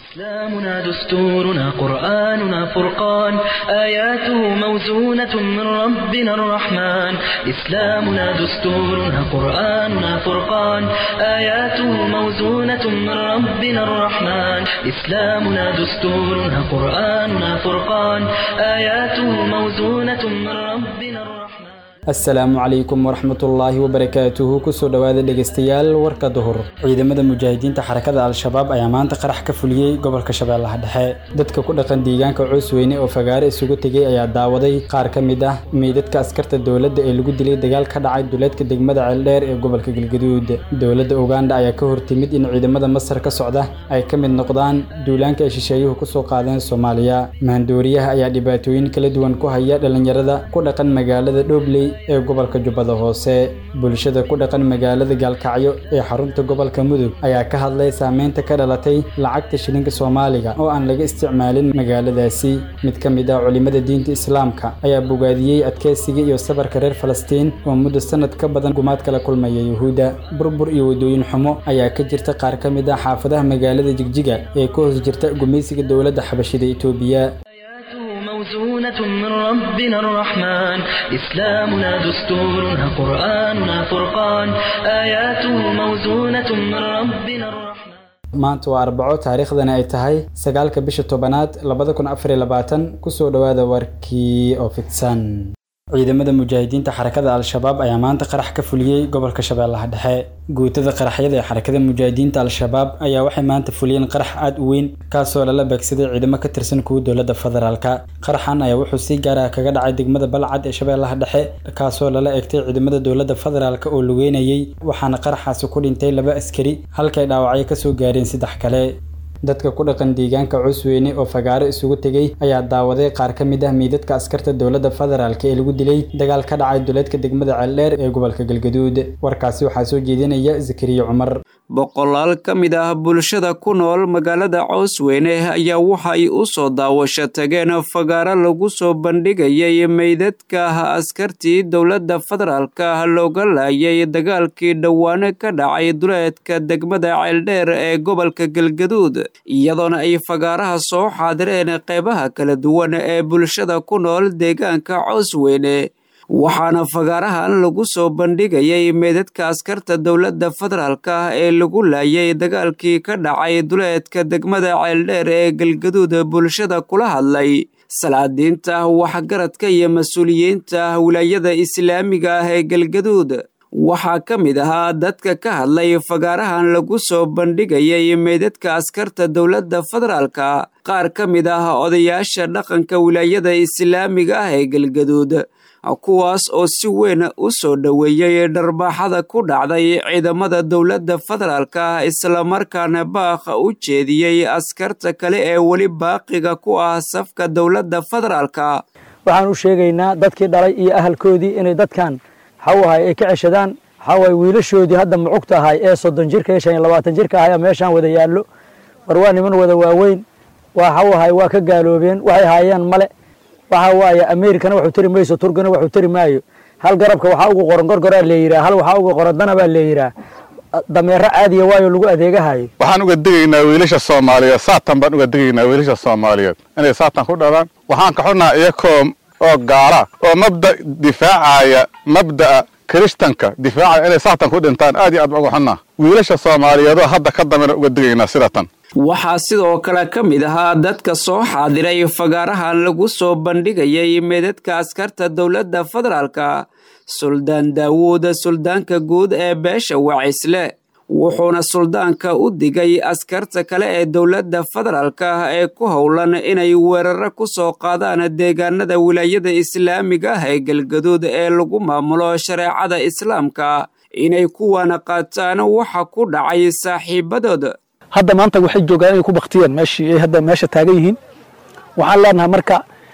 إسلامنا دستورنا قرآننا فرقان آياته موزونة من ربنا الرحمن إسلامنا دستورنا قرآننا فرقان آياته موزونة من ربنا الرحمن إسلامنا دستورنا قرآننا فرقان آياته موزونة من ربنا الرحمن asalaamu calaykum waraxmatullaahi wabarakaatuhu kusoo dhowaada dhegeystayaal warka duhur ciidamada mujaahidiinta xarakada al-shabaab ayaa maanta qarax ka fuliyey gobolka shabeellaha dhexe dadka ku dhaqan deegaanka coosweyne oo fagaare isugu tegay ayaa daawaday qaar ka mid ah meydadka askarta dowladda ee lagu dilay dagaal ka dhacay duleedka degmada ceeldheer ee gobolka galgaduud dowladda uganda ayaa ka hortimid in ciidamada masar ka socda ay ka mid noqdaan duulaanka ay shisheeyuhu kusoo qaadeen soomaaliya mahandooriyaha ayaa dhibaatooyin kala duwan ku haya dhalinyarada ku dhaqan magaalada dhobley ee gobolka jubbada hoose bulshada ku dhaqan magaalada gaalkacyo ee xarunta gobolka mudug ayaa ka hadlay saameynta ka dhalatay lacagta shilinka soomaaliga oo aan laga isticmaalin magaaladaasi mid ka mid ah culimada diinta islaamka ayaa bogaadiyey adkeysiga iyo sabarka reer falastiin oo muddo sanad ka badan gumaad kala kulmaya yuhuudda burbur iyo waddooyin xumo ayaa ka jirta qaar ka mid ah xaafadaha magaalada jigjiga ee ka hoos jirta gumaysiga dowladda xabashida itoobiya موزونة من ربنا الرحمن إسلامنا دستورنا قرآننا فرقان آياته موزونة من ربنا الرحمن maanta waa arbaco taariikhdana ay tahay sagaalka bisha tobanaad labada kun afar iyo labaatan kusoo dhowaada warkii oo fidsan ciidamada mujaahidiinta xarakada al-shabaab ayaa maanta qarax ka fuliyey gobolka shabeellaha dhexe guutada qaraxyada ee xarakada mujaahidiinta al-shabaab ayaa waxay maanta fuliyeen qarax aad u weyn kaasoo lala beegsaday ciidamo ka tirsan kuwa dowladda federaalka qaraxan ayaa wuxuu si gaar ah kaga dhacay degmada balcad ee shabeellaha dhexe kaasoo lala egtay ciidamada dowladda federaalka oo lugeynayay waxaana qaraxaasi ku dhintay laba askari halkay dhaawacyo kasoo gaareen saddex kale dadka ku dhaqan deegaanka cusweyne oo fagaaro isugu tegey ayaa daawaday qaar ka mid ah meydadka askarta dowladda federaalk ee lagu dilay dagaal ka dhacay duleedka degmada ceeldheer ee gobolka galgaduud warkaasi waxaa soo jeedinaya zakariya cumar boqolaal ka mid ah bulshada ku nool magaalada coosweyne ayaa waxay u soo daawasho tageen fagaaro lagu soo bandhigayay meydadka askartii dowladda federaalka looga laayay dagaalkii dhowaane ka dhacay duleedka degmada ceeldheer ee gobolka galgaduud iyadoona ay fagaaraha soo xaadireen qeybaha kala duwan ee bulshada ku nool deegaanka coosweyne waxaana fagaarahan lagu soo bandhigayay meedadka askarta dowladda federaalka ee lagu laayay dagaalkii ka dhacay duleedka degmada ceeldheer ee galgaduud bulshada kula hadlay salaadiinta waxgaradka iyo mas-uuliyiinta wilaayada islaamiga ah ee galgaduud waxaa ka mid ahaa dadka ka hadlay fagaarahan lagu soo bandhigayay meydadka askarta dowladda federaalka qaar ka mid ah odayaasha dhaqanka wilaayada islaamiga ah ee galgaduud kuwaas oo si weyn u soo dhoweeyey dharbaaxada ku dhacday ciidamada dowladda federaalka islamarkaana baakha u jeediyey askarta kale ee weli baaqiga ku ah safka dowladda federaalka waxaan u sheegaynaa dadkii dhalay iyo ahalkoodii inay dadkan waxawahay ay ka ceshadaan waxawaay wiilashoodii hadda mucugta ahay ee soddon jirka iyo shan iyo labaatan jirka ahay meeshaan wada yaallo war waa niman wada waaweyn waxawahay waa ka gaaloobeen waxay haayeen male waxa waaye amerikana waxuu tari mayso turkina waxuu tari maayo hal garabka waxaa ugu qoran gorgoraa leeyiraa hal waxaa ugu qoran dana baa leeyiraa dameero caadiya waayo lagu adeegahayo waxaan uga digaynaa wiilasha soomaaliyeed saatan baan uga digaynaa wiilasha soomaaliyeed inay saatan ku dhalaan waxaan ka xunnaha iyakoo oo gaala oo mabda difaacaya mabda'a kiristanka difaacaya inay saatan ku dhintaan aad iyo aad baan uga xunnaha wiilasha soomaaliyeedoo hadda ka dambena uga digaynaa sidatan waxaa sidoo kale ka mid ahaa dadka soo xaadiray fagaarahan lagu soo bandhigayay meedadka askarta dowladda federaalka suldaan daawuud suldaanka guud ee beesha wacisle wuxuuna suldaanka u digay askarta kale ee dowladda federaalka ee ku howlan inay weeraro ku soo qaadaan deegaanada wilaayada islaamiga ah ee galgaduud ee lagu maamulo shareecada islaamka inay kuwana qaataan waxa ku dhacay saaxiibadood hadda maanta waxay joogaan inay ku baktiyeen meeshii ay hadda meesha taagan yihiin waxaan leenahay marka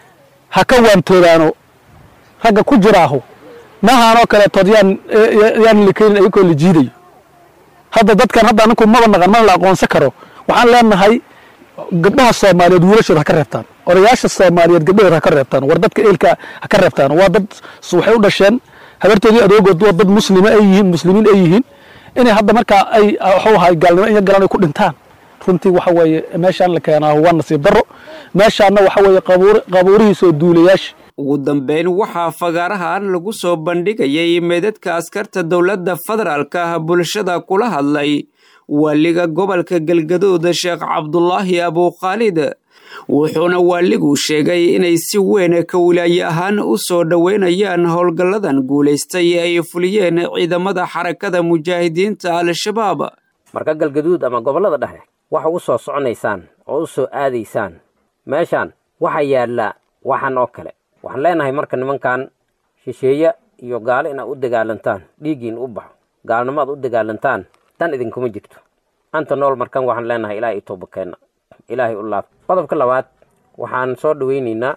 ha ka waantoodaano ragga ku jiraaho maahaanoo kaleetood yaan yaan likeyn ayagoo la jiidayo hadda dadkan hadda aninku maba naqan mana la aqoonsan karo waxaan leenahay gabdhaha soomaaliyeed wiilashooda ha ka reebtaan odayaasha soomaaliyeed gabdhahooda ha ka reebtaan war dadka eelka ha ka reebtaan waa dad waxay u dhasheen habartoodii adoogood waa dad muslima ay yihiin muslimiin ay yihiin inay hadda markaa ay waxuu ahay gaalnimo iyo galan ay ku dhintaan runtii waxa weeye meeshaan la keenaa waa nasiib darro meeshaanna waxa weeye qabuurihiisoo duulayaasha ugu dambeyn waxaa fagaarahan lagu soo bandhigayay meedadka askarta dowladda federaalka bulshada kula hadlay waaliga gobolka galgaduud sheekh cabdulaahi abukhaalid wuxuuna waaliguu sheegay inay si weyn ka wilaaye ahaan u soo dhoweynayaan howlgalladan guulaystay ay fuliyeen ciidamada xarakada mujaahidiinta al-shabaab marka galgaduud ama gobollada dhexe waxa u soo soconaysaan oo u soo aadaysaan meeshaan waxaa yaalla waxan oo kale waxaan leenahay marka nimankan shisheeye iyo gaalo inaad u dagaalantaan dhiiggiin u baxo gaalnimo aad u dagaalantaan dan idinkuma jirto anta nool markan waxaan leenahay ilaahay i toobakeenna ilaahay u laab qodobka labaad waxaan soo dhoweynaynaa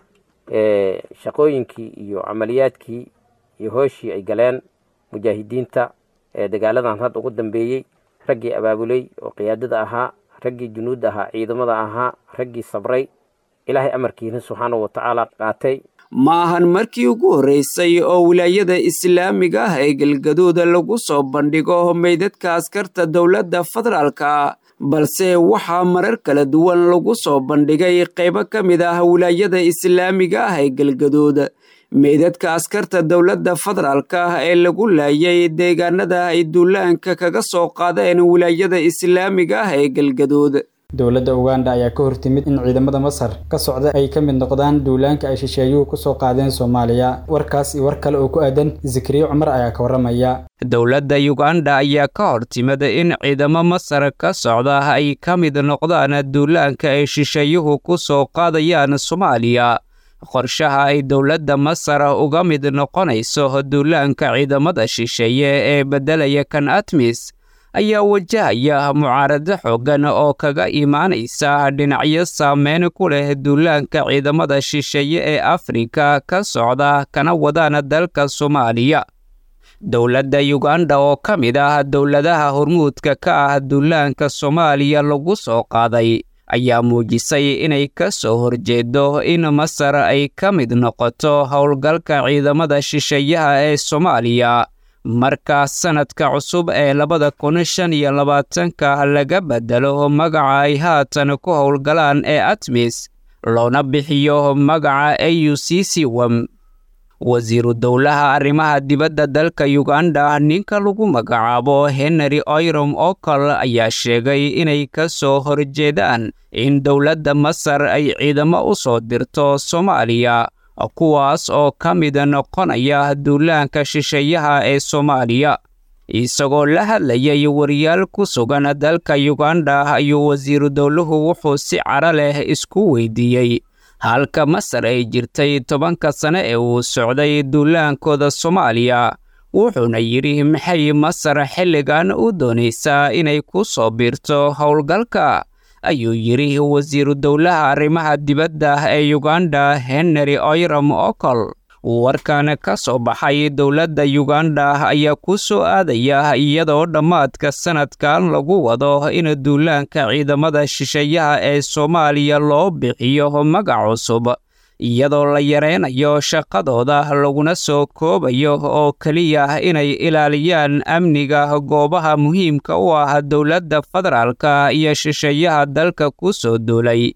shaqooyinkii iyo camaliyaadkii iyo hooshii ay galeen mujaahidiinta ee dagaaladan hadda ugu dambeeyey raggii abaabuley oo qiyaadada ahaa raggii junuudda ahaa ciidamada ahaa raggii sabray ilaahay amarkiina subxaanahu watacaala qaatay ma ahan markii ugu horreysay oo wilaayada islaamiga ah ee galgaduuda lagu soo bandhigo meydadka askarta dowladda federaalka balse waxaa marar kala duwan lagu soo bandhigay qaybo ka mid ah wilaayada islaamiga ah ee galgaduud meydadka askarta dowladda federaalka ah ee lagu laayay deegaanada ay duulaanka kaga soo qaadeen wilaayada islaamiga ah ee galgaduud dowladda uganda ayaa ka hortimid in ciidamada masar ka socda ay ka mid noqdaan duulaanka ay shisheeyuhu kusoo qaadeen soomaaliya warkaas iyo war kale oo ku aadan zikriye cumar ayaa ka warramaya dowladda uganda ayaa ka hortimid in ciidamo masar ka socda ay ka mid noqdaan duulaanka ay shisheeyuhu ku soo qaadayaan soomaaliya qorshaha ay dowladda masar uga mid noqonayso duulaanka ciidamada shisheeye ee beddelaya kan atmis ayaa wajahaya mucaarado xooggan oo kaga imaanaysa dhinacyo saameyn ku leh duulaanka ciidamada shisheeye ee afrika ka socda kana wadaan dalka soomaaliya dowladda uganda oo ka mid ah dowladaha hormuudka ka ah duulaanka soomaaliya lagu soo qaaday ayaa muujisay inay ka soo horjeedo in masar ay ka mid noqoto howlgalka ciidamada shisheeyaha ee soomaaliya marka sanadka cusub ee labada kun shan iyo labaatanka laga bedelo magaca ay haatan ku howlgalaan ee atmis loona bixiyo magaca a u c c wam wasiiru dowlaha arrimaha dibadda dalka uganda ninka lagu magacaabo henry oyrom okol ayaa sheegay inay ka soo horjeedaan in dowladda masar ay ciidamo u soo dirto soomaaliya kuwaas oo ka mid noqonaya duulaanka shisheeyaha ee soomaaliya isagoo la hadlayay wariyaal ku sugan dalka uganda ayuu wasiiru dowluhu wuxuu si cara leh isku weydiiyey halka masar ay jirtay tobanka sane ee uu socday duulaankooda soomaaliya wuxuuna yidhi maxay masar xilligan u doonaysaa inay ku soo biirto howlgalka ayuu yidhi wasiiru dowlaha arrimaha dibadda ee uganda henry oyram okol warkan ka soo baxay dowladda uganda ayaa ku soo aadaya iyadoo dhammaadka sanadkan lagu wado in duulaanka ciidamada shisheeyaha ee soomaaliya loo bixiyo magac cusub iyadoo la yareynayo shaqadooda laguna soo koobayo oo keliya inay ilaaliyaan amniga goobaha muhiimka u ah dowladda federaalka iyo shisheeyaha dalka ku soo duulay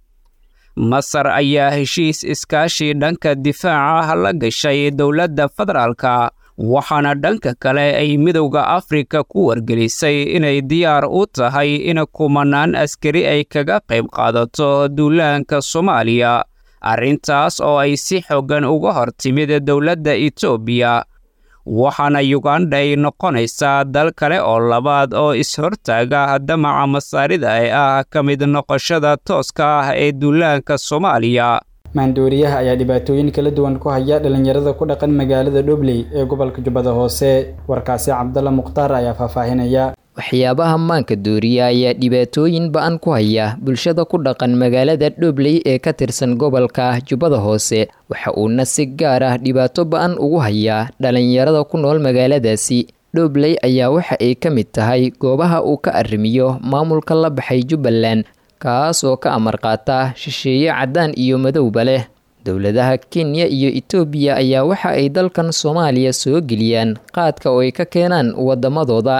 masar ayaa heshiis iskaashi dhanka difaaca la gashay dowladda federaalka waxaana dhanka kale ay midowda afrika ku wargelisay inay diyaar u tahay in kumanaan askari ay kaga qayb qaadato duulaanka soomaaliya arrintaas oo ay si xooggan uga hor timid dowladda etoobiya waxaana uganda ay noqonaysaa dal kale oo labaad oo is-hortaaga damaca masaarida ee ah ka mid noqoshada tooska ah ee duulaanka soomaaliya maandooriyaha ayaa dhibaatooyin kala duwan ku haya dhalinyarada ku dhaqan magaalada dhobley ee gobolka jubbada hoose warkaasi cabdalla mukhtaar ayaa faahfaahinaya waxyaabaha maanka dooriya ayaa dhibaatooyin ba-an ku haya bulshada ku dhaqan magaalada dhobley ee ka tirsan gobolka jubbada hoose waxa uuna si gaar ah dhibaato ba-an ugu hayaa dhalinyarada ku nool magaaladaasi dhobley ayaa waxa ay ka mid tahay goobaha uu ka arrimiyo maamulka la baxay jubbaland kaas oo ka amar qaata shisheeye caddaan iyo madowba leh dowladaha kenya iyo etoobiya ayaa waxa ay dalkan soomaaliya soo geliyaan qaadka oo ay ka keenaan waddamadooda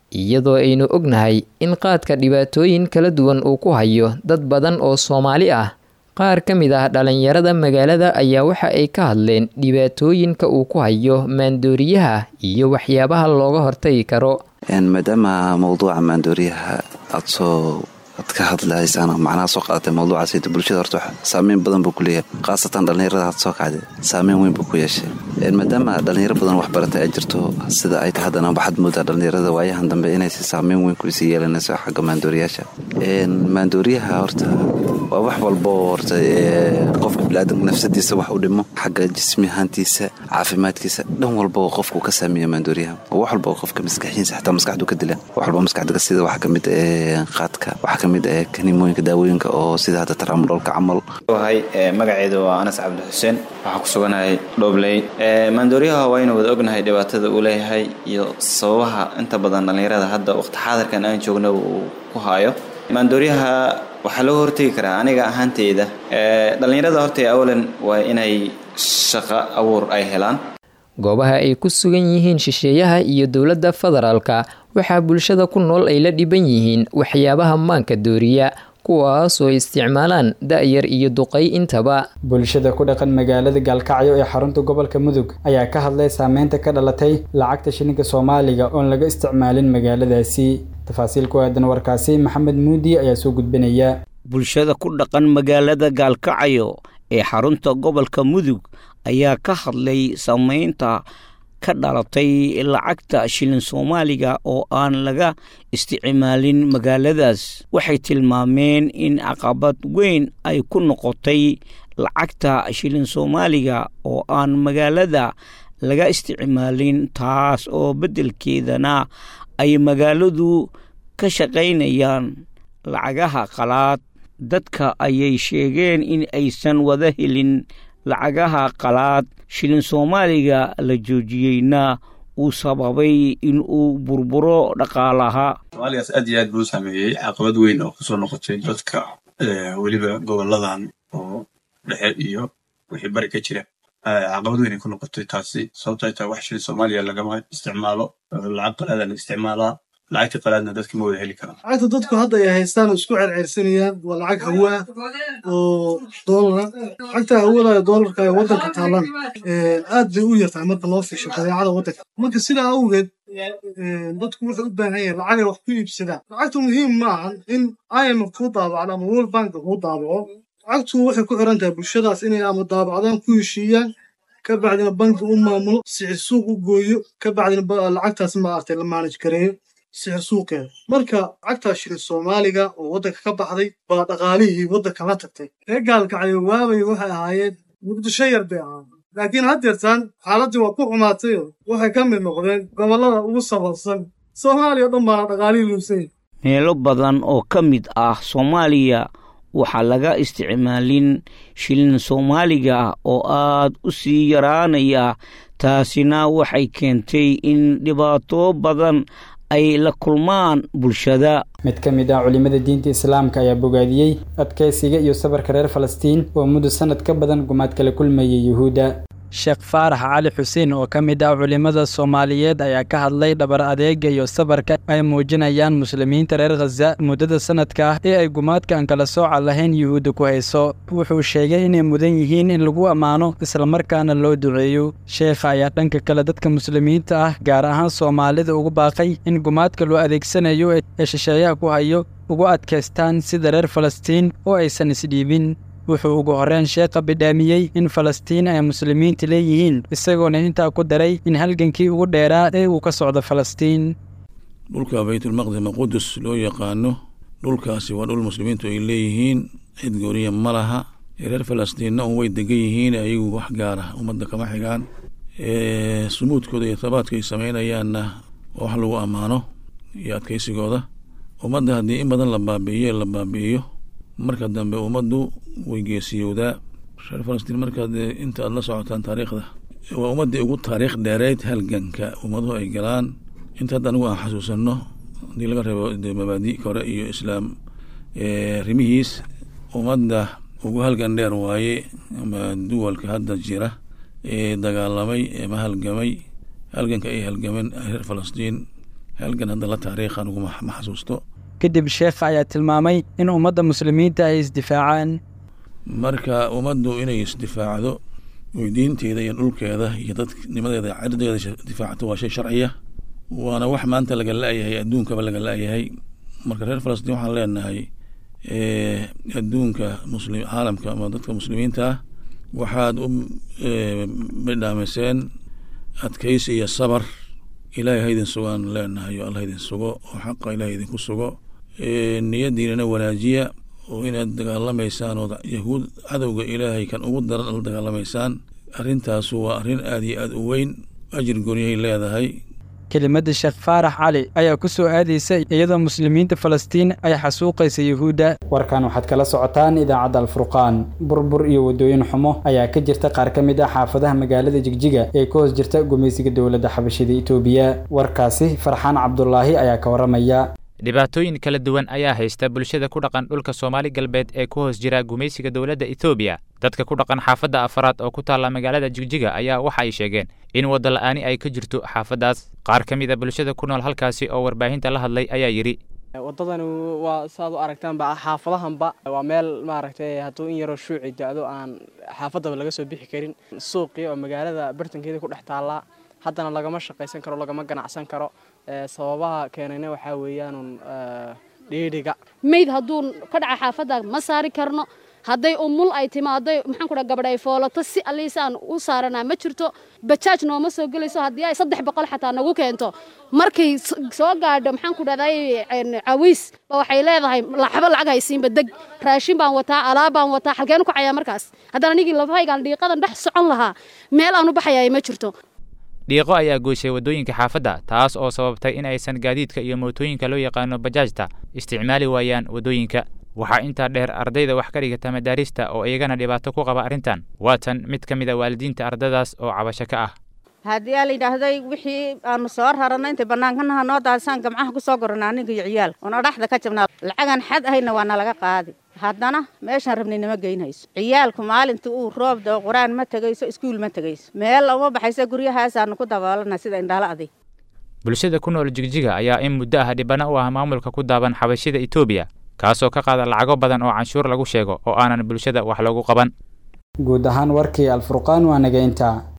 iyadoo aynu ognahay in qaadka dhibaatooyin kala duwan uu ku hayo dad badan oo soomaali ah qaar ka mid ah dhalinyarada magaalada ayaa waxa ay ka hadleen dhibaatooyinka uu ku hayo maandooriyaha iyo waxyaabaha looga hortagi karo maadaama mawduuca maandooriyaha aad soo ad ka hadlaysaan macnaha soo qaadatay mawduucaas bulshada horta saameyn badan buu ku leeyahay khaasatan dhallinyarada had soo kacday saameyn weyn buu ku yeeshay maadaama dhallinyaro badan wax baratay ay jirto sida ay tahay haddana waxaad moodaa dhallinyarada waayahan dambe inaysi saameyn weyn kuisii yeelanayso xagga maandooriyaasha maandooriyaha horta waa wax walbo horta qofka biniaadanka nafsadiisa wax u dhimo xagga jismi ahaantiisa caafimaadkiisa dhan walba qofku ka saameeya maandooriyaha wax walba qofka maskaxiisa xataa maskaxdu ka dila wax walba maskaxda sida waxa kamid qaadka waxa kamid kanimooyinka daawooyinka oo sida hadda taraamudholka camal hay magaceedu waa anas cabdi xuseen waxaan ku suganahay dhobley maandooriyaha waa aynu wada ognahay dhibaatada uu leeyahay iyo sababaha inta badan dhallinyarada hadda waqti xaadirkan aan joogna uu ku haayo maandooriyaha waxaa looga hortegi karaa aniga ahaanteyda dhallinyarada horta awalan waa inay shaqo abuur ay helaan goobaha ay ku sugan yihiin shisheeyaha iyo dowladda federaalka waxaa bulshada ku nool ay la dhiban yihiin waxyaabaha maanka dooriya kuwaasoo isticmaalaan da-yar iyo duqay intaba bulshada ku dhaqan magaalada gaalkacyo ee xarunta gobolka mudug ayaa ka hadlay saameynta ka dhalatay lacagta shilinka soomaaliga oon laga isticmaalin magaaladaasi tafaasiil ku aadan warkaasi maxamed muudi ayaa soo gudbinaya bulshada ku dhaqan magaalada gaalkacyo ee xarunta gobolka mudug ayaa ka hadlay saameynta ka dhalatay lacagta shilin soomaaliga oo aan laga isticmaalin magaaladaas waxay tilmaameen in caqabad weyn ay ku noqotay lacagta shilin soomaaliga oo aan magaalada laga isticmaalin taas oo beddelkeedana ay magaaladu ka shaqaynayaan lacagaha qalaad dadka ayay sheegeen in aysan wada helin lacagaha qalaad shilin soomaaliga la joojiyeyna uu sababay in uu burburo dhaqaalaha soomaaligaas aad iyo aad buu u saameeyey caqabad weyn oo kusoo noqotay dadka weliba goboladan oo dhexe iyo wixii bari ka jira caqabad weyn ay ku noqotay taasi sababto ay tahay wax shilin soomaaliya lagama isticmaalo lacag qalaada la isticmaalaa lacagta qalaadna dadka ma wada heli karaan lacagta dadku hadda ay haystaan oo isku cerceersanayaan waa lacag hawa ah oo doolara lacagta hawada ee doolarka ee waddanka taalan aad bay u yartahay marka loo fiisho badeecada waddanka marka sidaa awgeed dadku wuxuu u baahan yahay lacagay wax ku iibsadaan lacagtu muhiim ma ahan in imf kuu daabacdo ama world bank kuu daabaco lacagtu waxay ku xiran tahay bulshadaas inay ama daabacdaan ku heshiiyaan ka bacdina banki u maamulo sixir suuq u gooyo ka bacdina lacagtaas maaragtay la maanaj gareeyo sixir suuqeeda marka lacagtaa shilin soomaaliga oo waddanka ka baxday baa dhaqaalihii waddanka la tagtay reer gaalkacyo waabay waxay ahaayeen muqdisho yar bay ahaayeen laakiin haddeertaan xaaladdii waa ku xumaatayoo waxay ka mid noqdeen gobollada ugu sabarsan soomaaliya o dhan baana dhaqaalihii luusay meelo badan oo ka mid ah soomaaliya waxaa laga isticmaalin shilin soomaaliga oo aad u sii yaraanaya taasina waxay keentay in dhibaato badan ay la kulmaan bulshada mid ka mid ah culimada diinta islaamka ayaa bogaadiyey adkaysiga iyo sabarka reer falastiin oo muddo sanad ka badan gumaad kala kulmayay yuhuudda sheekh faarax cali xuseen oo ka mid ah culimmada soomaaliyeed ayaa ka hadlay dhabar adeega iyo sabarka ay muujinayaan muslimiinta reer khaza muddada sanadka ah ee ay gumaadka aan kala sooca lahayn yuhuudda ku hayso wuxuu sheegay inay mudan yihiin in lagu ammaano islamarkaana loo duceeyo sheekha ayaa dhanka kale dadka muslimiinta ah gaar ahaan soomaalida ugu baaqay in gumaadka loo adeegsanayo ee shisheeyaha ku hayo ugu adkaystaan sida reer falastiin oo aysan isdhiibin wuxuu ugu horreyn sheekha bidhaamiyey in falastiin ay muslimiinta leeyihiin isagoona intaa ku daray in halgankii ugu dheeraa ee uu ka socdo falastiin dhulka baytulmaqdis ama qudus loo yaqaano dhulkaasi waa dhul muslimiintu ay leeyihiin cid gooniya ma laha reer falastiinna un way degan yihiin ayagu wax gaara ummadda kama xigaan sumuudkooda iyo tabaadka ay samaynayaanna waa wax lagu ammaano iyo adkaysigooda ummadda haddii in badan la baabi'iyo la baabi'iyo marka dambe ummaddu way geesiyowdaa reer falastiin markaad inta aad la socotaan taariikhda waa ummaddii ugu taariikh dheereyd halganka ummaduhu ay galaan inta hadda anigu aan xasuusanno haddii laga reebo mabaadi kore iyo islaam rimihiis ummadda ugu halgan dheer waaye ama duwalka hadda jira ee dagaalamay ama halgamay halganka ay halgameen reer falastiin halgan hadda la taariikha anugu ma xasuusto kadib sheekha ayaa tilmaamay in ummadda muslimiinta ay isdifaacaan marka ummaddu inay isdifaacdo oy diinteeda iyo dhulkeeda iyo dadnimadeeda cirdeeda difaacato waa shay sharciya waana wax maanta laga la-yahay adduunkaba laga la-yahay marka reer falastiin waxaan leenahay adduunka muslim caalamka ama dadka muslimiinta ah waxaad u midhaamiseen adkaysi iyo sabar ilaahay haydin sugaan leenahay oo allah idin sugo oo xaqa ilahay idinku sugo niyadiinana wanaajiya oo inaad dagaalamaysaan oo yahuud cadowga ilaahay kan ugu daran la dagaalamaysaan arrintaasu waa arrin aada iyo aada u weyn ajir goonyahay leedahay kelimadda sheekh faarax cali ayaa ku soo aadaysa iyadoo muslimiinta falastiin ay xasuuqaysa yuhuudda warkan waxaad kala socotaan idaacadda alfurqaan burbur iyo waddooyin xumo ayaa ka jirta qaar ka mid ah xaafadaha magaalada jigjiga ee ka hoos jirta gumaysiga dowladda xabashida itoobiya warkaasi farxaan cabdulaahi ayaa ka warramaya dhibaatooyin kala duwan ayaa haysta bulshada ku dhaqan dhulka soomaali galbeed ee ku hoos jira gumaysiga dowladda etoobiya dadka ku dhaqan xaafadda afaraad oo ku taalla magaalada jigjiga ayaa waxa ay sheegeen in wadda la'aani ay ka jirto xaafaddaas qaar ka mid a bulshada ku nool halkaasi oo warbaahinta la hadlay ayaa yidhi waddadani waa saaad u aragtaanba xaafadahanba waa meel maaragtay hadduu in yaroo shuuci da-do aan xaafaddaba laga soo bixi karin suuqii oo magaalada bartankeeda ku dhex taallaa haddana lagama shaqaysan karo lagama ganacsan karo sababaha keenayna waxaa weeyaanun dhiidhiga mayd hadduu ka dhaca xaafadda ma saari karno hadday umul ay timaaday maxaan ku dhaha gabadh ay foolato si alliisaan u saaranaa ma jirto bajaaj nooma soo gelayso haddii ay saddex boqol xataa nagu keento markay soo gaadho maxaan ku dhahday cawiis ba waxay leedahay laxbo lacag haysiinba deg raashin baan wataa alaab baan wataa xalkeen ku cayaa markaas haddaan anigii lafahaygaan dhiiqadan dhex socon lahaa meel aan u baxayaa ma jirto dhiiqo ayaa goyshay waddooyinka xaafadda taas oo sababtay in aysan gaadiidka iyo mootooyinka loo yaqaano bajaajta isticmaali waayaan waddooyinka waxaa intaa dheer ardayda wax ka dhigata madaarista oo iyagana dhibaato ku qaba arrintan waa tan mid ka mid a waalidiinta ardadaas oo cabasho ka ah haddii aa layidhaahday wixii aanu soo rarana intay bannaankanaha noo daadisaan gamcaha ku soo gorana aniga iyo ciyaal oona dhaxda ka jabnaa lacagan xad ahayna waa nalaga qaadi haddana meeshaan rabnay nama geynhayso ciyaalku maalintii uu roob dao qur-aan ma tegayso iskuul ma tegayso meel uma baxayso guryahaasaanu ku daboolana sida indhaala adig bulshada ku nool jigjiga ayaa in muddo ah dhibana u ah maamulka ku daaban xabashida etoobiya kaasoo ka qaada lacago badan oo canshuur lagu sheego oo aanan bulshada wax loogu qaban guud ahaan warkii alfurqaan waa naga intaa